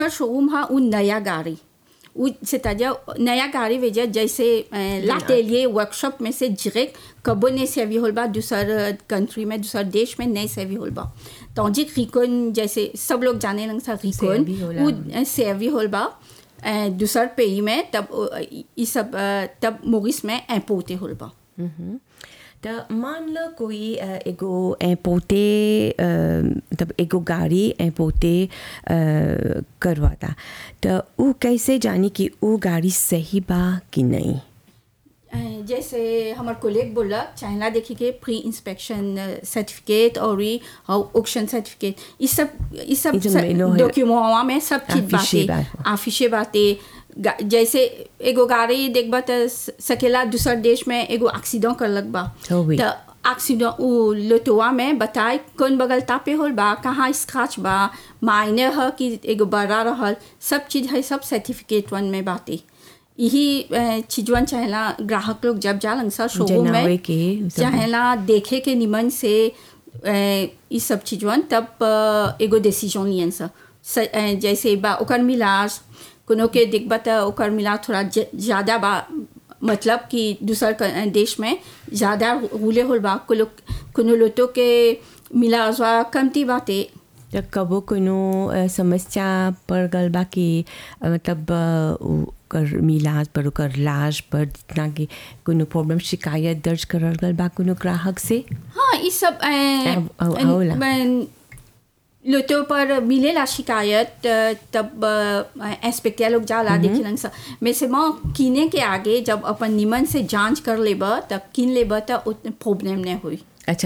Showroom हा उ नया गाड़ी उ c'est-à-dire नया गाड़ी वेजा जैसे लाटेलिए वर्कशॉप में से डायरेक्ट कबो नहीं सेवी होल बा दूसर कंट्री में दूसर देश में नहीं सेवी होल बा तौजी रिकोन जैसे सब लोग जाने लंग सा रिकोन सेवी होला। उ सेवी होल बा अ, दूसर पेई में तब अ, ई सब अ, तब मोरिस में इम्पोर्टे होल बा मम्म। त मान लो कोई अ, एगो ऐं पोते अ, मतलब एगो गाड़ी ऐं पोते अ, करवाता त ऊ कैसे जानी कि ऊ गाड़ी सही बा कि नहीं अ, जैसे हमार कोलेग बोला चाइना देखी के प्री इंस्पेक्शन सर्टिफिकेट और ये ऑक्शन सर्टिफिकेट ये सब ये सब ये जो मेलो है। डॉक्यूमेंट में सब चीज आफिशे बातें बात। आफिशे बातें गा- जैसे एगो गाड़ी देखबा त सकेला दूसर देश में एगो एक्सीडेंट कर लग बा हो गई। त एक्सीडेंट उ लोटोवा में बताए कौन बगल तापे होल बा कहाँ स्क्रैच बा मायने ह कि एगो बड़ा रहल सब चीज है सब सर्टिफिकेट वन में बातें यही अ, चीजवन चाहेला ग्राहक लोग जब जालन सा शोरूम जनावे में के सब- चाहेला देखे के निमन से अ, ई सब चीजवन तब अ, एगो डिसीजन लियन सा स- अ, जैसे बा ओकर मिलाज कोनो के देखबा त ओकर मिलाज थोड़ा ज- ज्यादा बा मतलब कि दूसर क- अ, देश में ज्यादा रूले होल बा कोनो कोनो लोटो के मिलाज बा कमती बाते त कबो कोनो अ, समस्या पड़ गल बा कि अ, मतलब अ, ऊ ओकर मिलाज पर ओकर लाज पर जितना कि कोनो प्रॉब्लम शिकायत दर्ज करल गल बा कोनो ग्राहक से हाँ ये सब अ, अब- अब- होला। अ, लोटो पर मिलेला शिकायत अ, तब इंस्पेक्टर लोग जाला देखेलन सा में से माँ कीने के आगे जब अपन निमन से जांच कर लेब तब किन लेब त उतने प्रॉब्लम नहीं हुई अच्छा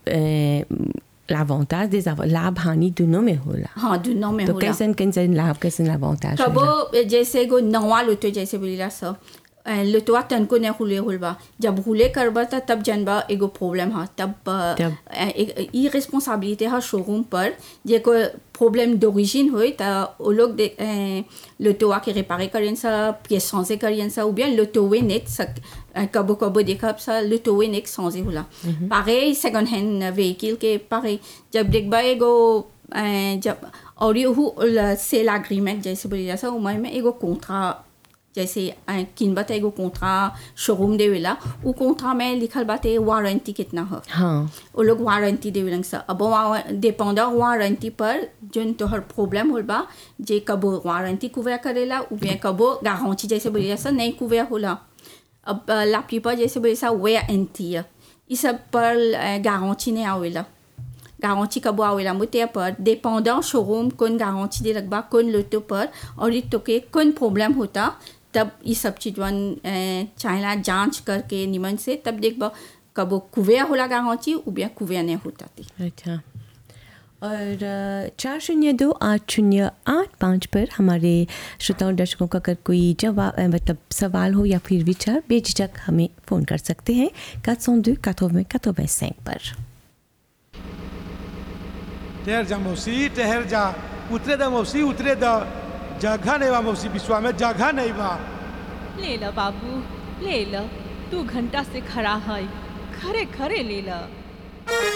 l'avantage des av- लाभ हानि दोनों में होला हाँ दोनों में तो होला कैसन कैसन लाभ कैसन l'avantage होला कबो जैसे एगो नवा लोटो जैसे बोलीला सब लोटवा तनको नहीं हुले हुल बा जब हुले करबा त तब जनबा एगो प्रॉब्लम हा तब तब? ई रिस्पॉन्सिबिलिटी हा शोरूम पर जे को प्रॉब्लम d'origine होई त ओ लोग दे लोटवा के रिपेयर करियन सा पिèce changer करियन सा ou bien लोटोवे नेट सक कबो कबो देखब सा लोटोवे नेट changer होला pareil second hand vehicle के pareil जब देखबा एगो अ, जब और ये सेल एग्रीमेंट जैसे बोली जा उमर में एगो कॉन्ट्रा जैसे किन बात एगो कॉन्ट्रा शोरूम देवेला उ कॉन्ट्रा में लिखल बाटे वारंटी कितना है हाँ वो लोग वारंटी देवेलन सा अब डिपेंड वारंटी पर जोन तोहर प्रॉब्लम होल बा जे कबो वारंटी कुवे करेला उ bien कबो गारंटी जैसे बोली जा नहीं कुवे होला अब la plupart जैसे बोली सा वारंटी ई सब पर गारंटी नहीं आवेला गारंटी कबो आवेला मुते पर डिपेंडant शोरूम कौन गारंटी दे रखबा कौन लोटो पर और ये तो के कौन प्रॉब्लम होता तब ये सब चीजवन चाहेला जांच करके निमन से तब देखबा कबो कुवे होला गारंटी ou bien कुवे नहीं होता थी अच्छा और अ, चार शून्य दो आठ शून्य आठ पाँच पर हमारे श्रोताओं दर्शकों का अगर कोई जवाब अ, मतलब सवाल हो या फिर विचार बेझिझक हमें फ़ोन कर सकते हैं quatre cent deux quatre-vingts quatre-vingt-cinq पर ठहर जा मौसी ठहर जा उतरे दा मौसी उतरे दा जगह नहीं बा मौसी विश्वा में जगह नहीं बा ले ल बाबू ले ल तू घंटा से खड़ा है खरे खरे ले ल